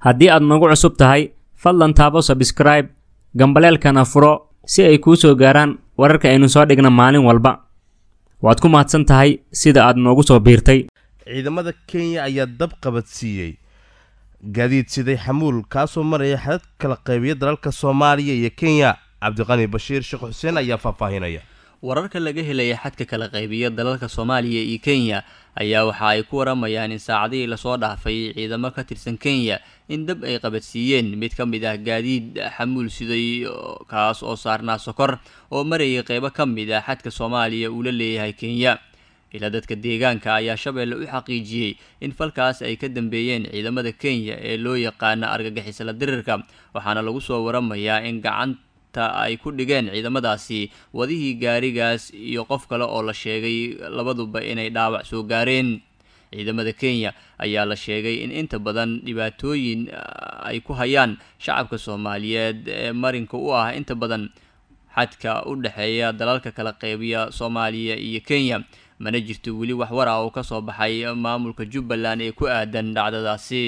haddii aad nagu cusub tahay fadlan taabo sabskraib gambaleelkana furo si ay kuu soo gaaraan wararka aynu soo dhigna maalin walba waad ku mahadsan tahay sida aad noogu soo biirtay ciidamada kenya ayaa dab qabadsiiyey gaadiid siday xamuul kaasoo maraya xadad kala qaybiya dalalka soomaaliya iyo kenya cabdiqani bashiir sheekh xuseen ayaa faahfaahinaya wararka laga helaya xadka kala qaybiya dalalka soomaaliya iyo kenya ayaa waxa ay ku waramayaan in saacadihii lasoo dhaafay ciidamo ka tirsan kenya in dab ay qabadsiiyeen mid ka mid ah gaadiid xamuul siday kaas oo saarnaa sokor oo marayay qeybo ka mid ah xadka soomaaliya uu la leeyahay kenya ilaa dadka deegaanka ayaa shabeelle u xaqiijiyey in falkaas ay ka dambeeyeen ciidamada kenya ee loo yaqaana argagixisla dirirka waxaana lagu soo waramayaa in gacanta ay ku dhigeen ciidamadaasi wadihii gaarigaas iyo qof kale oo la sheegay labaduba inay dhaawac soo gaareen ciidamada kenya ayaa la sheegay in inta badan dhibaatooyin ay ku hayaan shacabka soomaaliyeed ee marinka u ah inta badan xadka u dhexeeya dalalka kala qeybiya soomaaliya iyo kenya mana jirto weli wax war ah oo ka soo baxay maamulka jubbaland ee ku aadan dhacdadaasi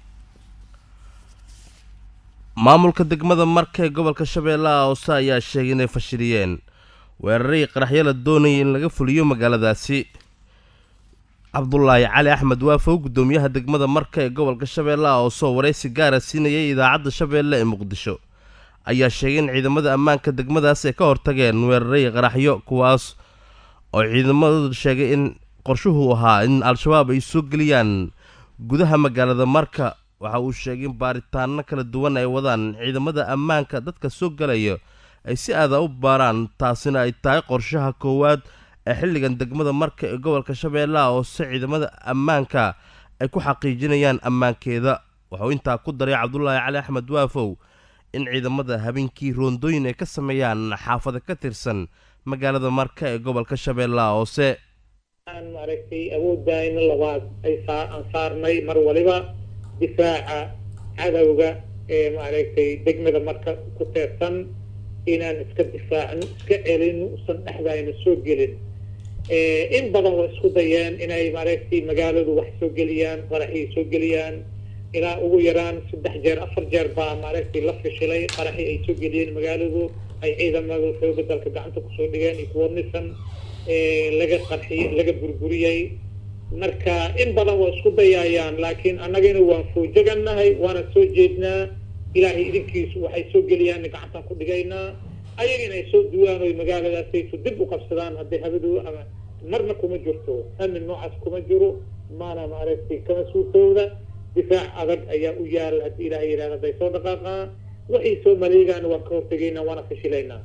maamulka degmada marka ee gobolka shabeellaha hoose ayaa sheegay inay fashiliyeen weeraray qaraxyo la doonayay in laga fuliyo magaaladaasi cabdulaahi cali axmed waafow guddoomiyaha degmada marka ee gobolka shabeellaha hoose oo waraysi gaara siinayay idaacadda shabeelle ee muqdisho ayaa sheegay in ciidamada ammaanka degmadaas ay ka hortageen weeraray qaraxyo kuwaas oo ciidamadu sheegay in qorshuhu ahaa in al-shabaab ay soo geliyaan gudaha magaalada marka waxa uu sheegay in baaritaano kala duwan ay wadaan ciidamada ammaanka dadka soo galaya ay si aada u baaraan taasina ay tahay qorshaha koowaad ee xilligan degmada marka ee gobolka shabeellaha hoose ciidamada ammaanka ay ku xaqiijinayaan ammaankeeda waxauu intaa ku daray cabdulaahi cali axmed waafow in ciidamada habeenkii roondooyin ay ka sameeyaan xaafada ka tirsan magaalada marka ee gobolka shabeellaha hoose aan maaragtay awoodayna labaad ay aan saarnay mar waliba difaaca cadowga ee maaragtay degmada marka ku teersan inaan iska difaacno iska celin usan dhexdayna soo gelin in badan waa isku dayeen inay maaragtay magaaladu wax soo geliyaan qaraxii soo geliyaan ilaa ugu yaraan saddex jeer afar jeer baa maaragtay la fishilay qaraxii ay soo geliyeen magaaladu ay ciidamadu xooga dalka gacanta kusoo dhigeen iyo kuwa nisan laga qarxiyey laga burburiyey marka in badan waa isku dayaayaan laakiin annagana waan foojagannahay waana soo jeednaa ilaahay idinkiisu waxay soo geliyaan gacantaan ku dhigaynaa ayaga inay soo duwaan oy magaaladaasaytu dib u qabsadaan hadday habadu ama marna kuma jirto amin noocaas kuma jiro maana maaragtay kama suurtooda difaac adag ayaa u yaal haddii ilaahay yidhahda hadday soo dhaqaaqaan waxay soo maleegaan waan ka hortegaynaa waana fashilaynaa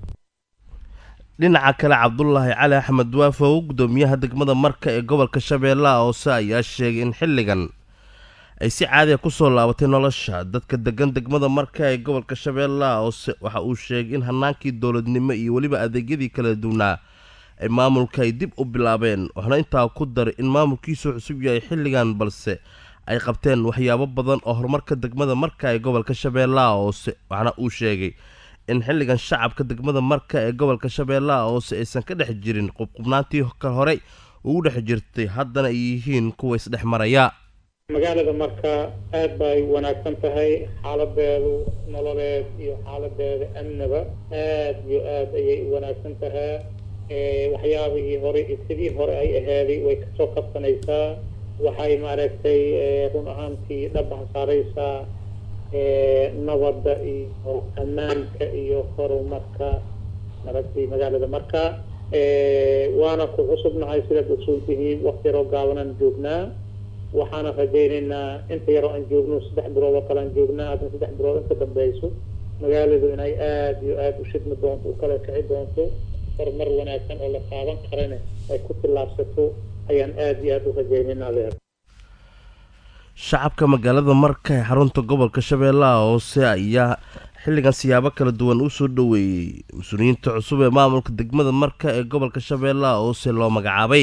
dhinaca kale cabdulaahi cali axmed waafow guddoomiyaha degmada marka ee gobolka shabeellaha hoose ayaa sheegay in xilligan ay si caadiga kusoo laabatay nolosha dadka degan degmada marka ee gobolka shabeellaha hoose waxa uu sheegay in hanaankii dowladnimo iyo weliba adeegyadii kala duwnaa ay maamulka ay dib u bilaabeen waxna intaa ku daray in maamulkiisu cusub yahay xilligan balse ay qabteen waxyaabo badan oo horumarka degmada marka ee gobolka shabeellaha hoose waxna uu sheegay in xilligan shacabka degmada marka ee gobolka shabeellaha hoose aysan ka dhex jirin qubqubnaantii ka horey ugu dhex jirtay haddana ay yihiin kuwa isdhex maraya magaalada marka aad bay wanaagsan tahay xaaladeedu nololeed iyo xaaladeeda amniba aad iyo aad ayay u wanaagsan tahay waxyaabihii hore sidii hore ay ahaaday way kasoo qabsanaysaa waxay maaragtay run ahaantii dhabaha saaraysaa nabadda iyo ammaanka iyo horumarka maaragtay magaalada marka waana ku cusubnahay sidaad ogsoontihiin wakti yaroo gaabanaan joognaa waxaana rajaynaynaa inta yaroo aan joogno saddex bilood oo kale aan joognaa haddana saddex bilood inka dambeyso magaaladu inay aada iyo aada u shidmi doonto u kala kici doonto horumar wanaagsan oo la taaban karana ay ku tillaabsato ayaan aada iyo aada u rajaynaynaa leer shacabka magaalada marka ee xarunta gobolka shabeellaha hoose ayaa xilligan siyaabo kala duwan u soo dhoweeyey mas-uuliyiinta cusub ee maamulka degmada marka ee gobolka shabeellaha hoose loo magacaabay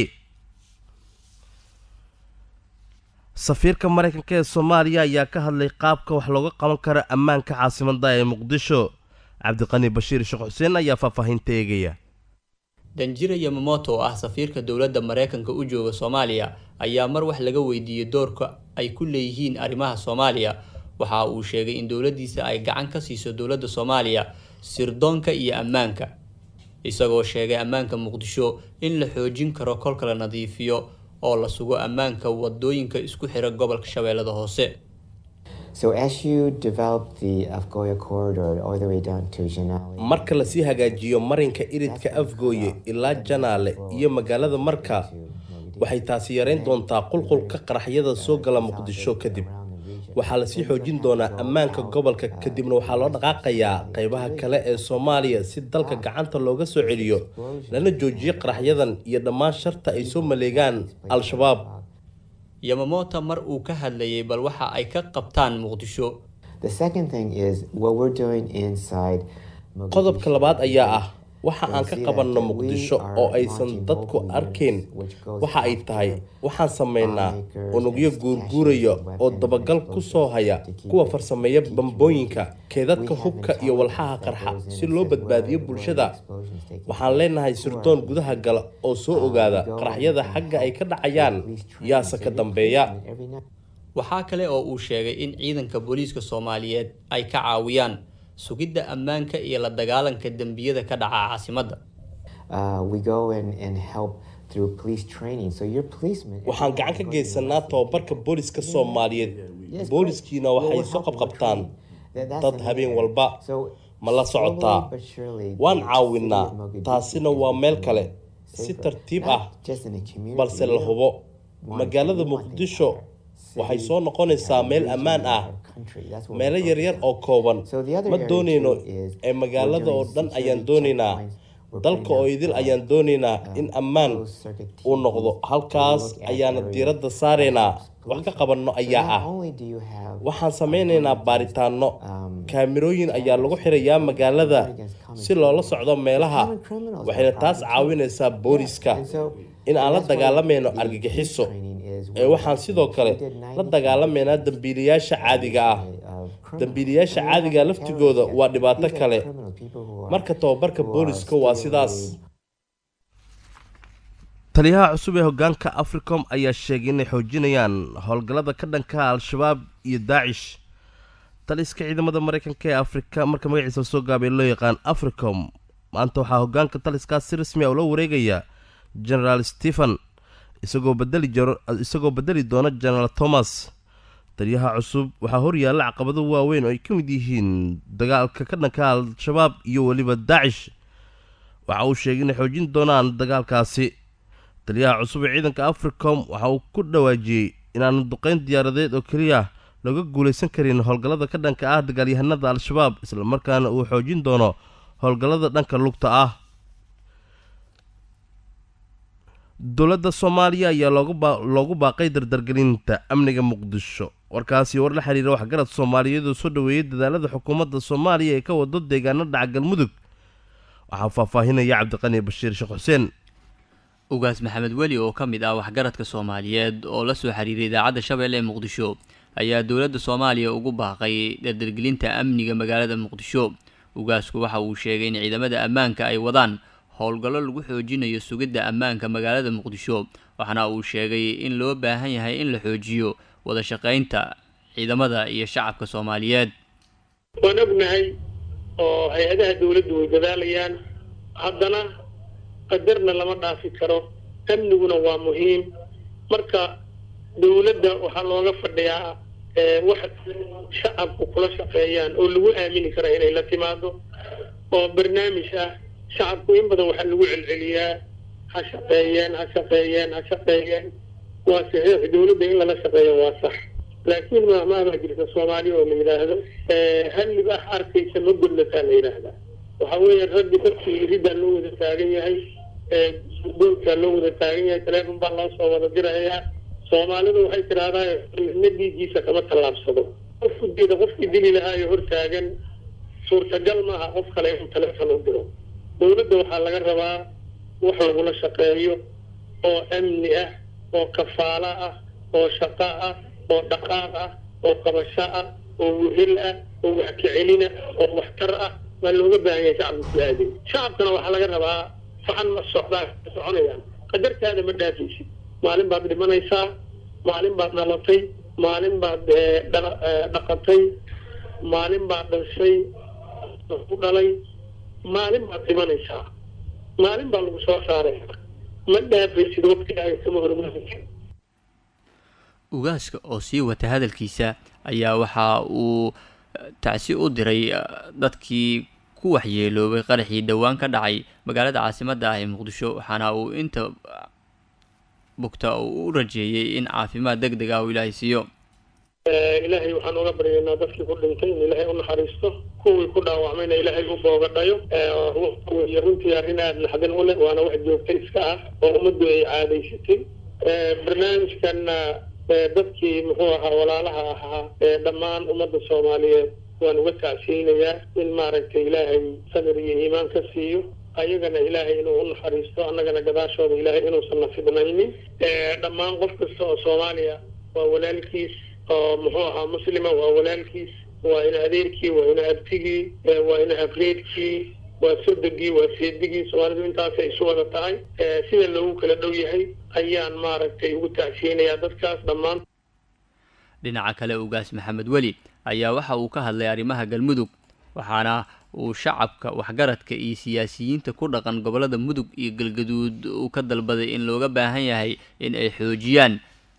safiirka maraykanka ee soomaaliya ayaa ka hadlay qaabka wax looga qaban karo ammaanka caasimada ee muqdisho cabdiqani bashiir sheekh xuseen ayaa faahfaahinta eegaya danjira yamamoto oo ah safiirka dowladda maraykanka u jooga soomaaliya ayaa mar wax laga weydiiyey doorka ay ku leeyihiin arrimaha soomaaliya waxa uu sheegay in dowladdiisa ay gacan ka siiso dowladda soomaaliya sirdoonka iyo ammaanka isagoo sheegay ammaanka muqdisho in la xoojin karo kolka la nadiifiyo oo la sugo ammaanka wadooyinka isku xira gobolka shabeellada hoose So as you develop the Afgoya corridor all the way down to Janali, marka lasii hagaajiyo marinka iridka afgooye ilaa janaale iyo magaalada marka waxay taasi yareyn doontaa qulqulka qaraxyada soo gala muqdisho kadib waxaa lasii xoojin doonaa ammaanka gobolka kadibna waxaa loo dhaqaaqayaa qeybaha kale ee soomaaliya si dalka gacanta looga soo celiyo lana joojiyo qaraxyadan iyo dhammaan sharta ay soo maleegaan al-shabaab yamamoto mar uu ka hadlayay bal waxa ay ka qabtaan muqdisho the second thing is what we're doing inside qodobka labaad ayaa ah waxa aan ka qabanno muqdisho oo aysan dadku arkayn waxa ay tahay waxaan sameynaa unugyo guurguuraya oo dabagal ku soo haya kuwa farsameeya bambooyinka keedadka hubka iyo walxaha qarxa si loo badbaadiyo bulshada waxaan leenahay sirdoon gudaha gala oo soo ogaada qaraxyada xagga ay ka dhacayaan yaase ka dambeeya waxaa kale oo uu sheegay in ciidanka booliiska soomaaliyeed ay ka caawiyaan sugidda ammaanka iyo la dagaalanka dembiyada ka dhaca caasimadda uh, we go and, and help through police training. So your policemen. waxaan gacan ka geysanaa tababarka booliska soomaaliyeed booliskiina waxay soo qabqabtaan dad habeen walba ma la socotaa waan caawinaa taasina waa meel kale si tartiib ah balse la hubo magaalada muqdisho waxay soo noqonaysaa meel ammaan ah meelo yaryar oo kooban ma doonayno ee magaalada oo dhan ayaan doonaynaa dalka oo idil ayaan doonaynaa in ammaan uu noqdo halkaas ayaana diiradda saaraynaa wax ka qabanno ayaa ah waxaan sameynaynaa baaritaano kaamirooyin ayaa lagu xirayaa magaalada si loola socdo meelaha waxayna taas caawinaysaa booliska in aan la dagaalamayno argagixiso ee waxaan sidoo kale la dagaalamaynaa dambiilayaasha caadiga ah dambiilayaasha caadiga laftigooda waa dhibaato kale marka tababarka booliska waa sidaas taliyaha cusub ee hogaanka africom ayaa sheegay inay xoojinayaan howlgallada ka dhanka al-shabaab iyo daacish taliska ciidamada mareykanka ee afrika marka magaciisa soo gaabay loo yaqaan africom maanta waxaa hogaanka taliskaas si rasmi ah ula wareegaya generaal stephen isagoo bedeli jaro isagoo bedeli doona generaal thomas taliyaha cusub waxaa horyaalla caqabado waaweyn oo ay ka mid yihiin dagaalka ka dhanka al-shabaab iyo weliba daacish waxa uu sheegay inay xoojin doonaan dagaalkaasi taliyaha cusub ee ciidanka africom waxa uu ku dhawaajiyey inaanu duqeyn diyaaradeed oo keliya looga guulaysan karin howlgallada ka dhanka ah dagaalyahanada al-shabaab islamarkaana uu xoojin doono howlgallada dhanka lugta ah dowladda soomaaliya ayaa loogu baaqay dardargelinta amniga muqdisho warkaasi war la xiriira waxgarad soomaaliyeed oo soo dhoweeyey dadaalada xukuumadda soomaaliya ee ka wado deegaano dhaca galmudug waxaa faahfaahinaya cabdiqani bashiir sheekh xuseen ugaas maxamed weli oo ka mid ah waxgaradka soomaaliyeed oo la soo xiriiray idaacadda shabeelle ee muqdisho ayaa dowladda soomaaliya ugu baaqay dardargelinta amniga magaalada muqdisho ugaasku waxa uu sheegay in ciidamada ammaanka ay wadaan howlgallo lagu xoojinayo sugidda ammaanka magaalada muqdisho waxaana uu sheegay in loo baahan yahay in la xoojiyo wada shaqaynta ciidamada iyo shacabka soomaaliyeed waan ognahay oo hay-adaha dawladdu way dadaalayaan haddana qadarna lama dhaafi karo amniguna waa muhiim marka dawladda waxaa looga fadhiyaa wax shacabku kula shaqeeyaan oo lagu aamini kara inay la timaado oo barnaamij ah shacabku in badan waxaa lagu celceliyaa ha shaqeeyeen ha shaqeeyeen ha shaqeeyeen waa saxiix dawladda in lala shaqeeyo waa sax laakiin maahmaah baa jirta soomaali oo la yidhaahdo hallib ah arkaysa ma gudlataa la yidhaahdaa waxa weeye raggi dadkii riddaa loo wada taagan yahay doolkaa loo wada taagan yahay taleefon baa loo soo wada dirayaa soomaalidu waxay tidhaahdaa midna dhiiggiisa kama tallaabsado qofku diida qofkii dili lahaayo hortaagan suurtagal maaha qof kale inuu taleefon u diro dawladda waxaa laga rabaa wax lagula shaqeeyo oo amni ah oo kafaalo ah oo shaqo ah oo dhaqaaq ah oo qabasho ah oo wehel ah oo wax kacelina oo waxtar ah waa looga baahan yahay shacabka ku aadin shacabkana waxaa laga rabaa facan ma socdaan soconayaan qadartaada ma dhaafaysid maalin baad dhimanaysaa maalin baad dhalatay maalin baad dhaqatay maalin baad dhashay ku dhalay maalin baad dhimanaysaa maalin baa lagu soo saaray ma dhaafaysid waqtigaaga kama hormaraysid ugaaska oo sii wata hadalkiisa ayaa waxa uu tacsi u diray dadkii ku waxyeeloobay qaraxii dhowaan ka dhacay magaalada caasimadda ah ee muqdisho waxaana uu inta bugta uu u rajeeyey in caafimaad deg deg ah uu ilaahay siiyo ilaahay waxaan uga baryaynaa dadkii ku dhintay in ilaahay u naxariisto kuwii ku dhaawacmayna ilaahay u boogadhayo wey runtii arrin aada naxdin u leh waana wax joogta iska ah oo ummaddu ay caadaysatay barnaamijkanna dadkii muxuu ahaa walaalaha ahaa dhammaan ummadda soomaaliyeed waan uga tacsiyeynayaa in maaragtay ilaahay samir iyo iimaan ka siiyo ayagana ilaahay inuu u naxariisto annagana gadaashooda ilaahay inuusan na fidnaynin dhammaan qof kasta oo soomaaliya waa walaalkiis oo muxuu ahaa muslima waa walaalkiis waa ina adeerkii waa ina abtigii waa ina habreedkii waa sodogii waa seedigii soomaalidu intaasay isu wada tahay sida loogu kala dhow yahay ayaan maaragtay ugu tacsiyeynayaa dadkaas dhammaan dhinaca kale ugaas maxamed weli ayaa waxa uu ka hadlay arrimaha galmudug waxaana uu shacabka waxgaradka iyo siyaasiyiinta ku dhaqan gobollada mudug iyo galgaduud uu ka dalbaday in looga baahan yahay in ay xoojiyaan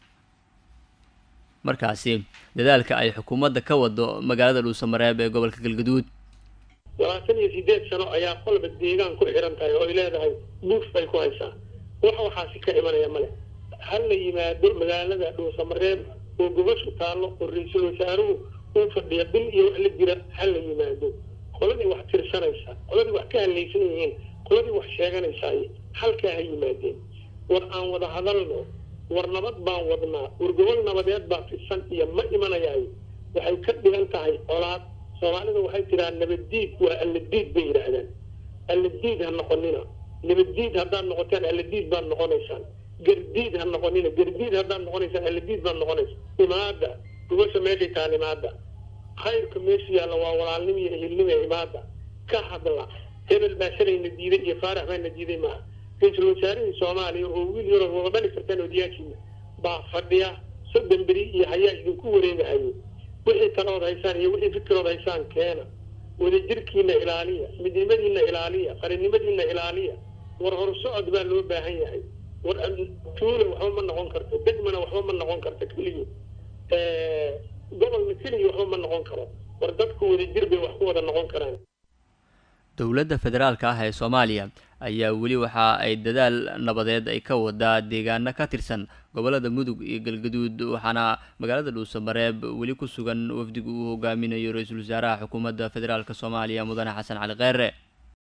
markaasi dadaalka ay xukuumadda ka wado magaalada dhuusamareeb ee gobolka galgaduud labaatan iyo sideed sano ayaa qolba deegaan ku xiran tahay oo ay leedahay buuf bay ku haysaa wax waxaasi ka imanaya male ha la yimaado magaalada dhuusamareeb oo gobashu taallo oo ra-iisul wasaaruhu uu fadhiya bil iyo wax la jira ha la yimaado qoladii wax tirsanaysa qoladii wax ka hadlaysan yihiin qoladii wax sheeganaysaay halkaa ha yimaadeen war aan wada hadalno war nabad baan wadnaa war gobol nabadeed baa fidsan iyo ma imanayaayo waxay ka dhigan tahay colaad soomaalida waxay tiraa nabaddiid waa alladiid bay yidhaahdaan alladiid ha noqonina nabaddiid haddaad noqotaan alladiid baad noqonaysaan gardiid ha noqonina gardiid haddaad noqonaysaan alladiid baad noqonaysa imaada gubasha meeshay taal imaada khayrka meesha yaalla waa walaalnimo iyo ehilnimo ee imaada ka hadla hebel baa shalayna diiday iyo faarax baana diiday maaha ra-iisul wasaarihii soomaaliya oo wiil yaroo wada dhali kartaan odayaashiina baa fadhiya soddon beri iyo hayaa idinku wareegahayo wixii talaood haysaan iyo wixii fikirood haysaan keena wadajirkiina ilaaliya midnimadiina ilaaliya qarinimadiina ilaaliya war horsocod baa loo baahan yahay war tuula waxba ma noqon karto degmana waxba ma noqon karto keliya gobolna keliya waxba ma noqon karo war dadku wadajir bay wax ku wada noqon karaan dowladda federaalka ah ee soomaaliya ayaa weli waxa ay dadaal nabadeed ay ka wadaa deegaano ka tirsan gobollada mudug iyo galgaduud waxaana magaalada dhuusamareeb weli ku sugan wafdigu uu hogaaminayo ra-iisul wasaaraha xukuumadda federaalk soomaaliya mudane xasan cali kheyre